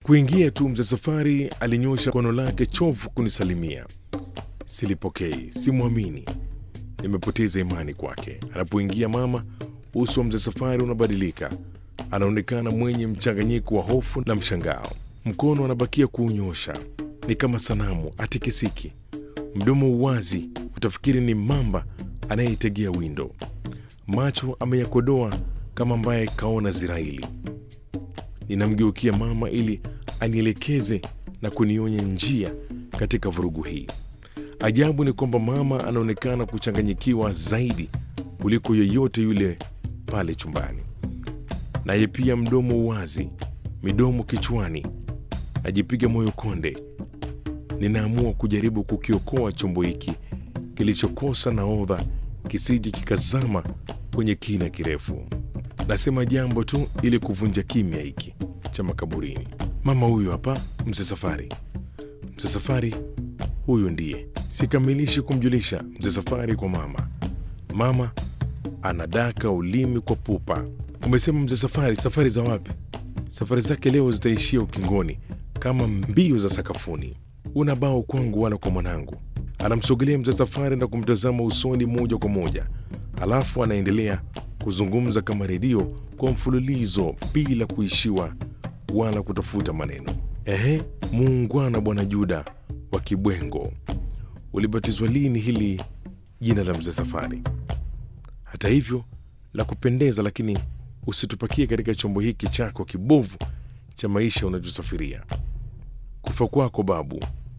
Kuingia tu, mzee Safari alinyosha kono lake chovu kunisalimia. Silipokei, simwamini, nimepoteza imani kwake. Anapoingia mama, uso wa mzee Safari unabadilika, anaonekana mwenye mchanganyiko wa hofu na mshangao. Mkono anabakia kuunyosha, ni kama sanamu, atikisiki. Mdomo uwazi, utafikiri ni mamba anayeitegea windo. Macho ameyakodoa kama ambaye kaona Ziraili. Ninamgeukia mama ili anielekeze na kunionya njia katika vurugu hii. Ajabu ni kwamba mama anaonekana kuchanganyikiwa zaidi kuliko yeyote yule pale chumbani, naye pia mdomo wazi, midomo kichwani. Najipiga moyo konde. Ninaamua kujaribu kukiokoa chombo hiki kilichokosa nahodha kisije kikazama kwenye kina kirefu. Nasema jambo tu ili kuvunja kimya hiki cha makaburini. Mama huyu hapa, mzee Safari. Mzee Safari huyu ndiye. Sikamilishi kumjulisha mzee Safari kwa mama. Mama anadaka ulimi kwa pupa. Umesema mzee Safari, safari za wapi? Safari zake leo zitaishia ukingoni kama mbio za sakafuni. Una bao kwangu wala kwa mwanangu. Anamsogelea mzee Safari na kumtazama usoni moja kwa moja, alafu anaendelea kuzungumza kama redio kwa mfululizo bila kuishiwa wala kutafuta maneno. Ehe, muungwana bwana Juda wa Kibwengo, ulibatizwa lini hili jina la mzee Safari? Hata hivyo la kupendeza, lakini usitupakie katika chombo hiki chako kibovu cha maisha unachosafiria. Kufa kwako babu,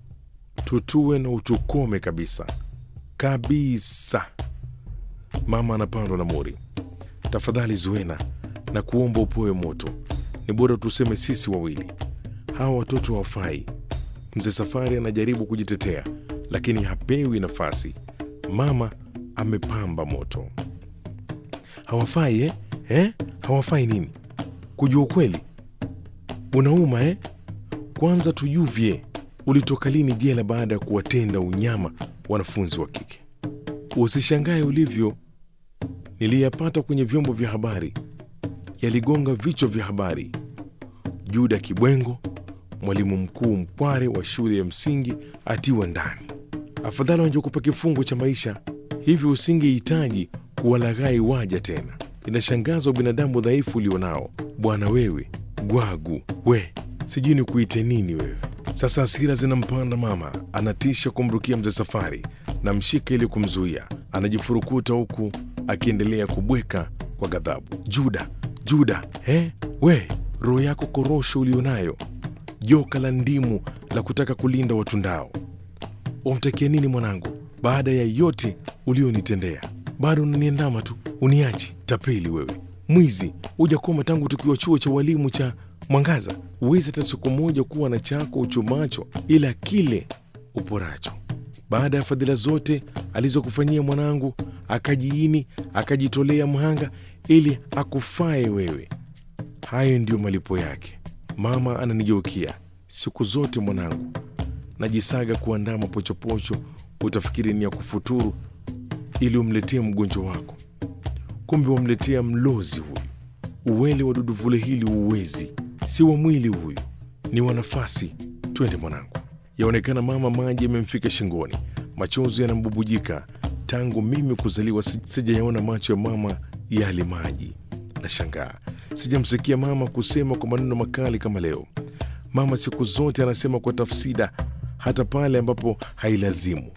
tutue na utukome kabisa kabisa. Mama anapandwa na mori. Tafadhali Zuena, na kuomba upoe moto. Ni bora tuseme sisi wawili, hawa watoto hawafai. Mzee Safari anajaribu kujitetea, lakini hapewi nafasi. Mama amepamba moto. Hawafai eh? Eh? Hawafai nini? Kujua ukweli unauma eh? Kwanza tujuvye, ulitoka lini jela baada ya kuwatenda unyama wanafunzi wa kike? Usishangae ulivyo niliyapata kwenye vyombo vya habari, yaligonga vichwa vya habari. Juda Kibwengo, mwalimu mkuu mkware wa shule ya msingi, atiwa ndani. Afadhali wangekupa kifungo cha maisha, hivyo usingehitaji kuwalaghai waja tena. Inashangaza binadamu dhaifu ulionao bwana. Wewe gwagu, we sijui ni kuite nini wewe. Sasa hasira zinampanda mama, anatisha kumrukia mzee Safari na mshika ili kumzuia. Anajifurukuta huku akiendelea kubweka kwa ghadhabu. Juda, Juda, eh? We roho yako korosho ulionayo, joka la ndimu la kutaka kulinda watundao. Wamtakia nini mwanangu? Baada ya yote ulionitendea, bado unaniandama tu, uniachi. Tapeli wewe, mwizi, hujakoma tangu tukiwa chuo cha walimu cha Mwangaza. Huwezi hata siku moja kuwa na chako uchumacho, ila kile uporacho. Baada ya fadhila zote alizokufanyia mwanangu, akajiini akajitolea mhanga ili akufae wewe. Hayo ndiyo malipo yake. Mama ananigeukia siku zote, mwanangu, najisaga kuandaa mapochopocho, utafikiri ni ya kufuturu ili umletee mgonjwa wako, kumbe wamletea mlozi huyu. Uwele wa duduvule hili uwezi, si wa mwili huyu, ni wa nafasi. Twende mwanangu. Yaonekana mama maji yamemfika shingoni, machozi yanambubujika. Tangu mimi kuzaliwa si- sijayaona macho ya mama yali maji. Nashangaa sijamsikia mama kusema kwa maneno makali kama leo. Mama siku zote anasema kwa tafsida, hata pale ambapo hailazimu.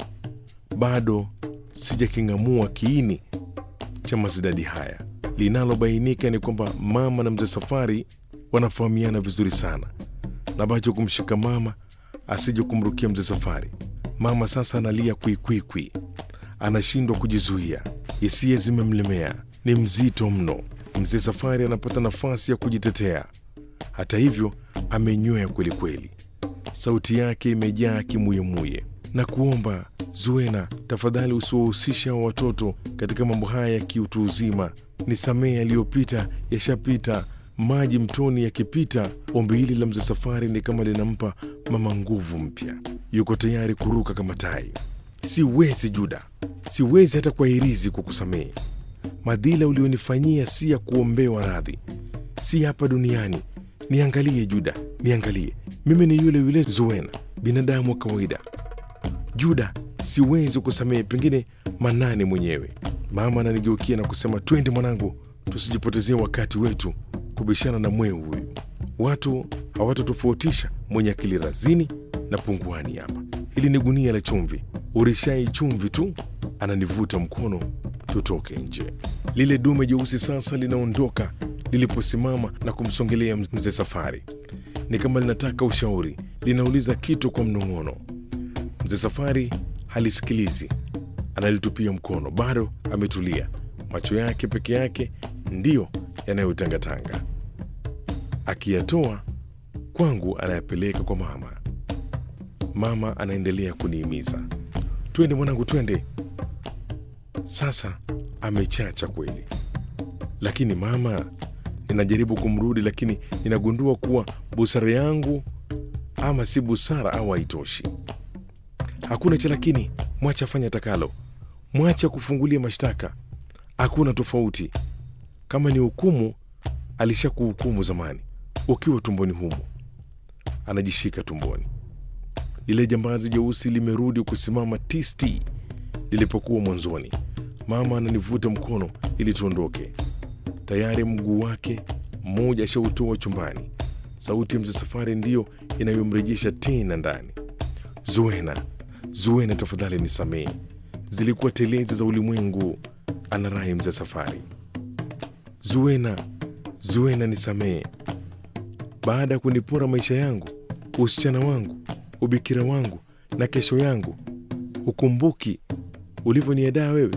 Bado sijaking'amua kiini cha mazidadi haya. Linalobainika ni kwamba mama na mzee Safari wanafahamiana vizuri sana, na bacho kumshika mama asije kumrukia mzee Safari. Mama sasa analia kwikwikwi, anashindwa kujizuia, hisia zimemlemea, ni mzito mno. Mzee Safari anapata nafasi ya kujitetea. Hata hivyo, amenywea kwelikweli, sauti yake imejaa kimuyemuye na kuomba Zuena, tafadhali usiwahusisha wa watoto katika mambo haya ya kiutu uzima. Nisamehe, yaliyopita yashapita. Maji mtoni yakipita. Ombi hili la mzee Safari ni kama linampa mama nguvu mpya, yuko tayari kuruka kama tai. Siwezi Juda, siwezi hata kwa hirizi kukusamehe. Madhila ulionifanyia si ya kuombewa radhi, si hapa duniani, niangalie Juda, niangalie. Mimi ni yule yule Zuena, binadamu wa kawaida. Juda, siwezi kusamehe, pengine Manane mwenyewe. Mama ananigeukia na kusema, twende mwanangu, tusijipotezee wakati wetu kubishana na mweu huyu. Watu hawatotofautisha mwenye akili razini na punguani hapa. Hili ni gunia la chumvi, urishai chumvi tu. Ananivuta mkono tutoke nje. Lile dume jeusi sasa linaondoka liliposimama na kumsongelea mzee Safari, ni kama linataka ushauri, linauliza kitu kwa mnong'ono. Mzee Safari halisikilizi, analitupia mkono, bado ametulia. Macho yake peke yake ndiyo yanayotangatanga, akiyatoa kwangu anayapeleka kwa mama. Mama anaendelea kunihimiza, twende mwanangu, twende. Sasa amechacha kweli, lakini mama, ninajaribu kumrudi, lakini ninagundua kuwa busara yangu ama si busara au haitoshi. Hakuna cha lakini, mwacha afanye takalo, mwacha kufungulia mashtaka, hakuna tofauti. Kama ni hukumu, alishakuhukumu zamani ukiwa tumboni humo. Anajishika tumboni. Lile jambazi jeusi limerudi kusimama tisti lilipokuwa mwanzoni. Mama ananivuta mkono ili tuondoke. Tayari mguu wake mmoja ashautoa chumbani. Sauti ya mzee Safari ndiyo inayomrejesha tena ndani. Zuena, Zuena, tafadhali nisamehe, zilikuwa telezi za ulimwengu, anarai mzee Safari. Zuena, Zuena, nisamehe. Baada ya kunipora maisha yangu, usichana wangu, ubikira wangu na kesho yangu, hukumbuki ulivyoniadaa wewe,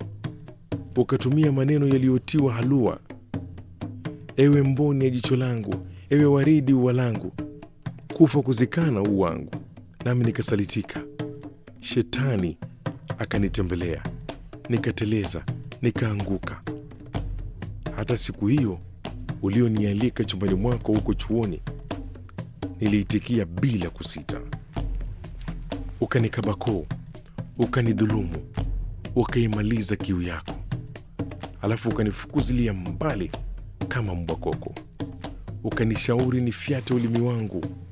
ukatumia maneno yaliyotiwa halua. Ewe mboni ya jicho langu, ewe waridi ua langu, kufa kuzikana u wangu, nami nikasalitika. Shetani akanitembelea, nikateleza, nikaanguka. Hata siku hiyo ulionialika chumbani mwako huko chuoni, niliitikia bila kusita. Ukanikabakoo, ukanidhulumu, ukaimaliza kiu yako, alafu ukanifukuzilia mbali kama mbwa koko, ukanishauri nifyate ulimi wangu